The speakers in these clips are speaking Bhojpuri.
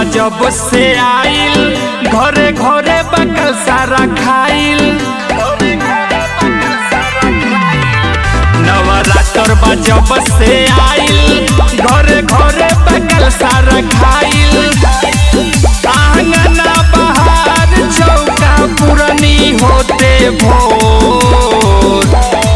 जब से आइल घरे घरे बकल सारा खाइल नवरात्र बा जब से आइल घरे घरे बकल सारा खाइल आंगना बहार चौका पुरनी होते भोर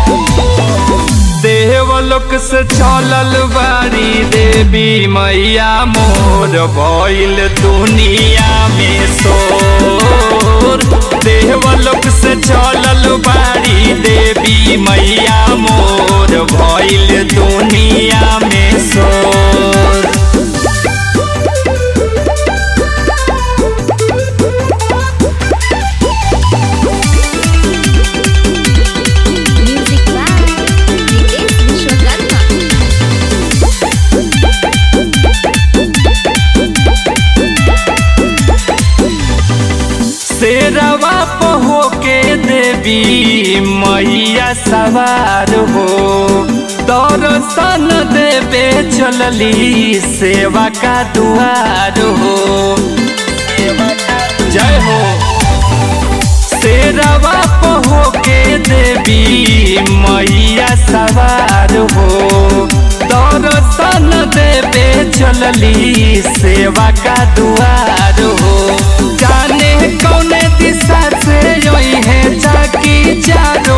देवलोक से चलल बारी देवी मैया मोर भइल दुनिया में शोर देवलोक से चलल बारी देवी मैया मोर भइल दुनिया में शोर Music by Vikesh Vishwakarma. शेरवा पहो के देवी मैया सवार हो दर्शन देवे चलली सेवा का दुआर हो जय हो शेरवा पहो के देवी मैया सवार हो दर्शन देवे चलली सेवा का दुआर हो जाने कौने दिशा से योई है जाकी चारो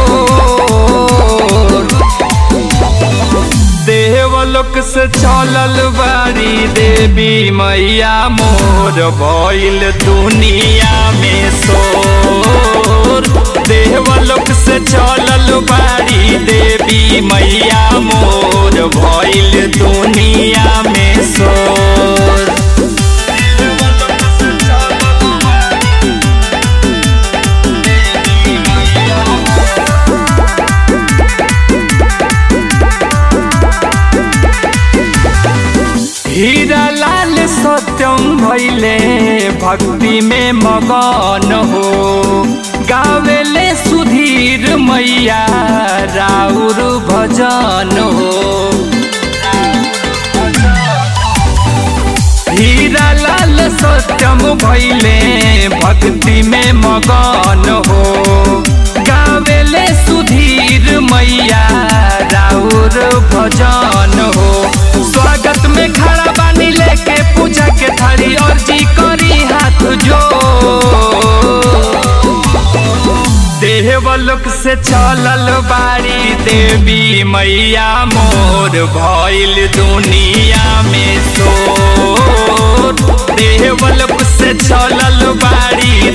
देवलोक से चलल बारी देवी मैया मोर भइल दुनिया में शोर देवलोक से चलल बारी देवी मैया मोर भइल दुनिया में शोर हीरा लाल सत्यम भैले भक्ति में मगन हो गावेले सुधीर मैया राउर भजन हो हीरा लाल सत्यम भैले भक्ति में मगन हो गावेले सुधीर मैया राउर भजन हो स्वागत में खड़ा बानी लेके पूजा के थारी अर्जी करी हाथ जो देवलोक से चलल बारी देवी मैया मोर भइल दुनिया में शोर देवलोक से चलल बारी